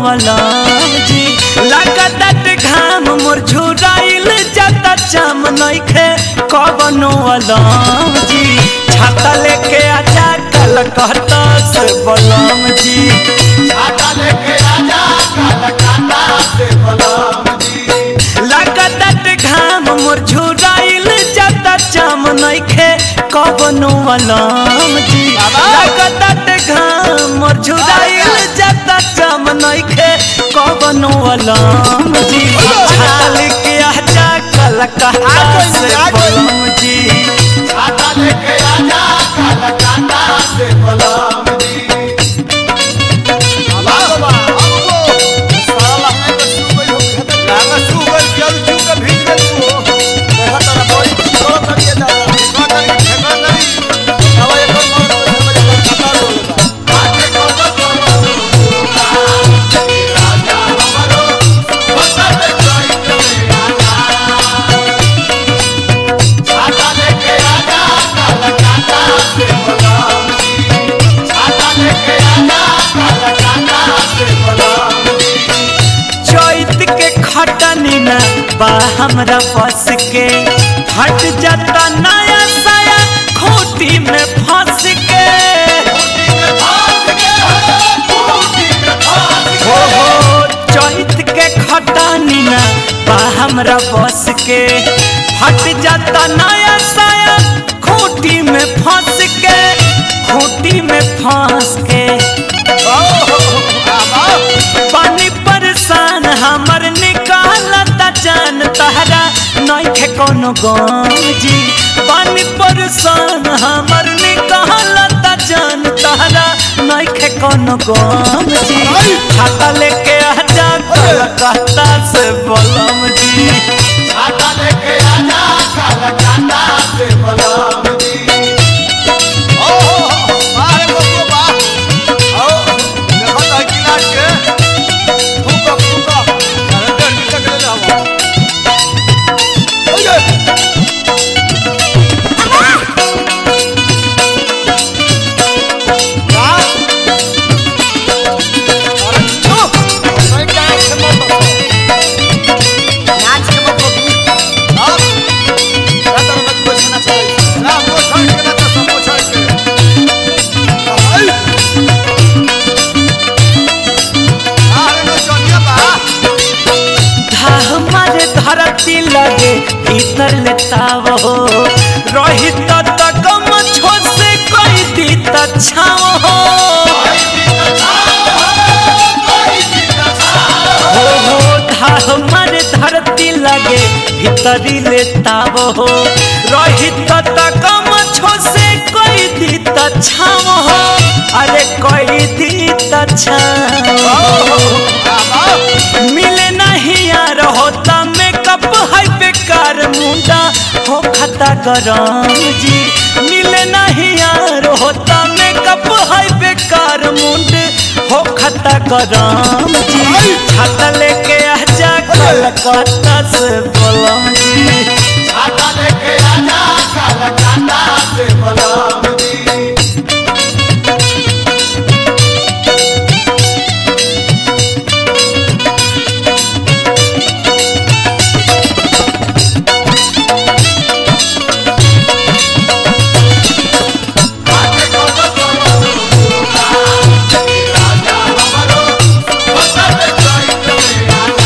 अलम जी लागत घाम मोर झुराइल जाता चाम नइखे कवनो अलम जी छाता लेके आजा कलकत्ता से बलम जी छाता लेके आजा कलकत्ता से बलम जी लागत घाम मोर झुराइल जाता चाम नइखे कवनो अलम जी लागत घाम मोर झुराइल जाता चाम नइखे कवनो अलम जी छाता लेके आजा कलकत्ता से बलम जी छाता लेके आजा कलकत्ता से बलम जी बाबा बाबा सारा लहंगा के सू गई हो लहंगा सू गई जल जू के भीज गई हो देखा तारा बड़ी छोड़ कर ये दादा का करी ठेका करी अब एक और मौत हो जाए मेरे को खतरा हो लगा आके को तो राजा हमारो बता दे कोई छाता लेके आजा कलकत्ता से बलम जी छाता लेके आजा कलकत्ता से बलम जी चैत के खटनी ना बा हमरा बस के हट जाता नया साया खोटी में फंस के हो हो चैत के खटनी ना बा हमरा बस के हट जाता नया साया खोटी में फंस के खोटी में फंस के पानी परेशान हमर निकालता जान तहरा नइखे कोनो गम जी पानी परेशान हमर निकालता जान तहरा नइखे कोनो गम जी छाता लेके आजा कलकत्ता से बलम जी छाता लेके आजा कलकत्ता से बलम जी ओ हो हो बाहर को बा आओ देखो तो गिलास के फूका फूका अंदर निकल ले हम ओए वाह अरे ओ मैं क्या से मत नाच के मत हां रात मत कुछ ना चले राम वो छोड़ के ना तो सब छोड़ के हाय अरे नो सोनिया बा धाह मारे धरती लगे भीतर लेताव हो रही त तकम छो से कोई दी त छाव हो हो हो धाह मारे धरती लगे भीतरी लेताव हो रही त तकम छो से कोई दी त छाव हो अरे कोई दी त छाव हो मिले नहीं यार होता मेकअप है बेकार मुंडा हो खता गरम जी मिले नहीं यार होता मेकअप है बेकार मुंड हो खता गरम जी छाता लेके आजा कलकत्ता से बोलम जी छाता लेके आजा कलकत्ता से बलम जी आके को तो राजा हमारो बता दे कोई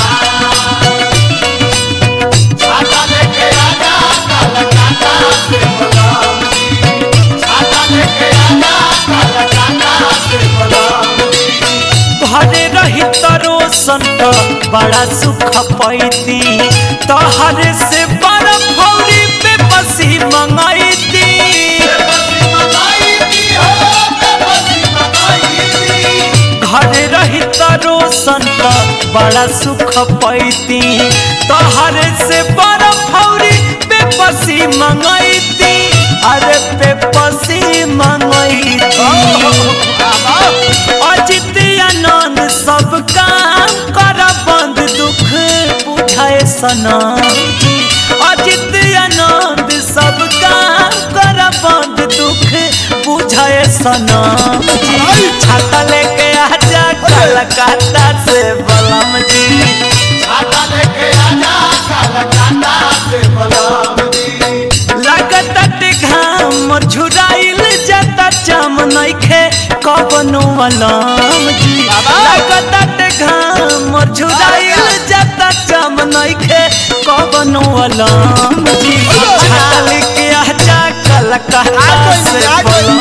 छाता लेके आजा कलकत्ता से बलम जी छाता लेके आजा कलकत्ता से बलम जी घरे रही तरो संत बड़ा सुख पैती तहरे से बड़ा फौरी पे बसी मंगाईती घरे रही तरो संत बड़ा सुख पैती तहरे से बड़ा फौरी पे बसी मंगाईती अरे पे बसी मंगाईती अजित आनंद सब काम कर बंद दुख बुझाए सनम जी अजित आनंद सब काम कर बंद दुख बुझाए सनम जी छाता लेके आजा कलकत्ता से बलम जी छाता लेके आजा कलकत्ता से बलम जी लागत घाम झुराइल जाता चम नइखे कवनो अलम जी लागत घाम झुराइल जाता चम नइखे कवनो अलम जी छाता लेके आजा कलकत्ता से बलम